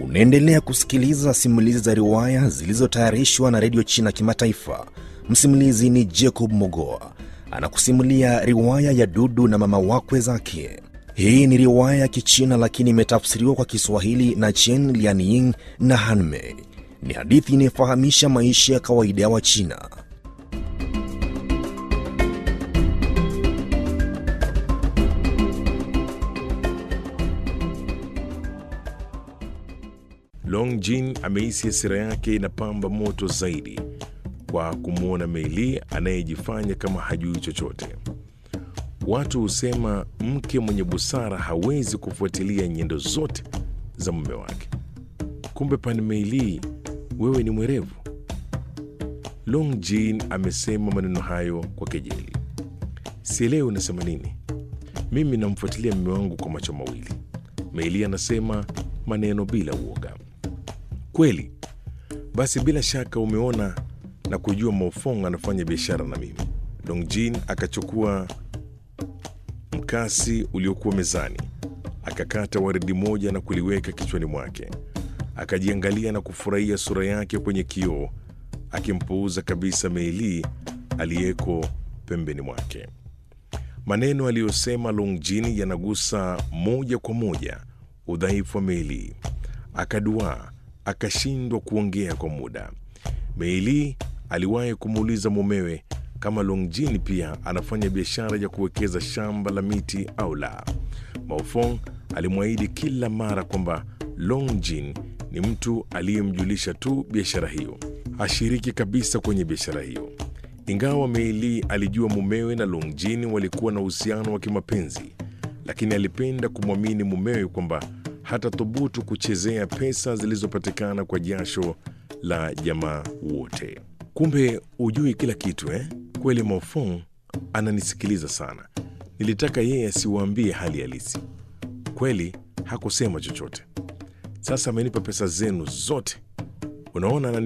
Unaendelea kusikiliza simulizi za riwaya zilizotayarishwa na redio China Kimataifa. Msimulizi ni Jacob Mogoa anakusimulia riwaya ya Dudu na mama wakwe zake. Hii ni riwaya ya Kichina lakini imetafsiriwa kwa Kiswahili na Chen Lianying na Hanmei. Ni hadithi inayofahamisha maisha ya kawaida ya Wachina. Long Jin amehisi hasira yake inapamba moto zaidi kwa kumwona Meili anayejifanya kama hajui chochote. Watu husema mke mwenye busara hawezi kufuatilia nyendo zote za mume wake. Kumbe pani Meili, wewe ni mwerevu. Long Jin amesema maneno hayo kwa kejeli. Sielewi unasema nini. Mimi namfuatilia mume wangu kwa macho mawili. Meili anasema maneno bila uoga. Kweli? Basi bila shaka umeona na kujua Maofong anafanya biashara na mimi. Longjin akachukua mkasi uliokuwa mezani, akakata waridi moja na kuliweka kichwani mwake. Akajiangalia na kufurahia sura yake kwenye kioo, akimpuuza kabisa Meili aliyeko pembeni mwake. Maneno aliyosema Longjin yanagusa moja kwa moja udhaifu wa Meili. Akaduaa, akashindwa kuongea kwa muda. Meili aliwahi kumuuliza mumewe kama Longjin pia anafanya biashara ya kuwekeza shamba la miti au la. Maofong alimwahidi kila mara kwamba Longjin ni mtu aliyemjulisha tu biashara hiyo, hashiriki kabisa kwenye biashara hiyo. Ingawa Meili alijua mumewe na Longjin walikuwa na uhusiano wa kimapenzi, lakini alipenda kumwamini mumewe kwamba hata thubutu kuchezea pesa zilizopatikana kwa jasho la jamaa wote. Kumbe hujui kila kitu eh? Kweli Maofong ananisikiliza sana. Nilitaka yeye asiwaambie hali halisi. Kweli hakusema chochote. Sasa amenipa pesa zenu zote. Unaona anani